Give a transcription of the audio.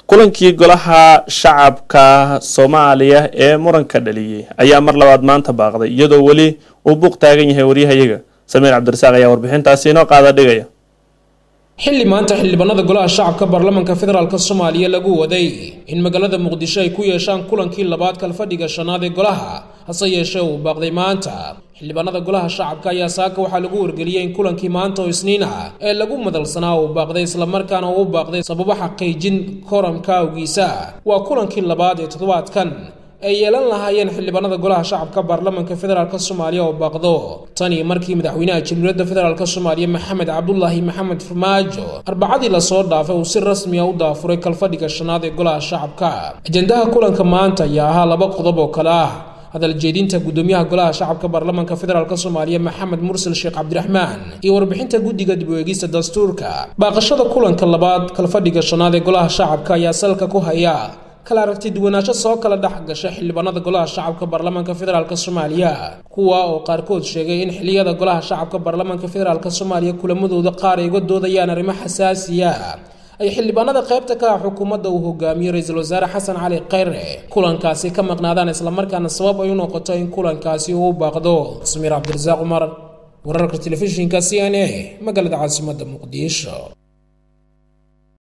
kulankii golaha shacabka soomaaliya ee muranka dhaliyey ayaa mar labaad maanta baaqday iyadoo weli uu buuq taagan yahay waryahayaga samiir cabdirasaaq ayaa warbixintaasi inoo qaada dhigaya xilli maanta xildhibaanada golaha shacabka baarlamaanka federaalk soomaaliya lagu waday in magaalada muqdisho ay ku yeeshaan kulankii labaad kalfadhiga shanaad ee golaha hase yeeshee uu baaqday maanta xildhibaanada golaha shacabka ayaa saaka waxaa lagu wargeliyey in kulankii maanta oo isniin ah ee lagu madalsanaa uu baaqday islamarkaana uu baaqday sababo xaqiijin koramka awgiisa waa kulankii labaad ee toddobaadkan ay yeelan lahaayeen xildhibaanada golaha shacabka baarlamaanka federaalk soomaaliya oo baaqdo tanii markii madaxweynaha jamhuuriyadda federaalk soomaaliya maxamed cabdulaahi maxamed farmaajo arbacadii lasoo dhaafay uu si rasmi a u daafuray kalfadhiga shanaad ee golaha shacabka ajendaha kulanka maanta ayaa ahaa laba qodob oo kale ah hadal jeedinta gudoomiyaha golaha shacabka baarlamaanka federaalk soomaaliya maxamed mursal sheekh cabdiraxmaan iyo warbixinta guddiga dib u eegista dastuurka baaqashada kulanka labaad kalfadhiga shanaad ee golaha shacabka ayaa salka ku haya kala aragti duwanaansho soo kala dhex gasha xildhibaanada golaha shacabka baarlamaanka federaalk soomaaliya kuwa oo qaarkood sheegay in xiliyada golaha shacabka baarlamaanka federaalk soomaaliya kulamadooda qaar ay uga doodayaan arrimo xasaasiya ay xildhibaanada qaybta ka ah xukuumadda uu hogaamiyo ra-iisul wasaare xasan cali khayre kulankaasi ka maqnaadaan islamarkaana sabab ay u noqoto in kulankaasi uu baaqdo samiir cabdirasaaq cumar wararka telefishinka c n a magaalada caasimadda muqdisho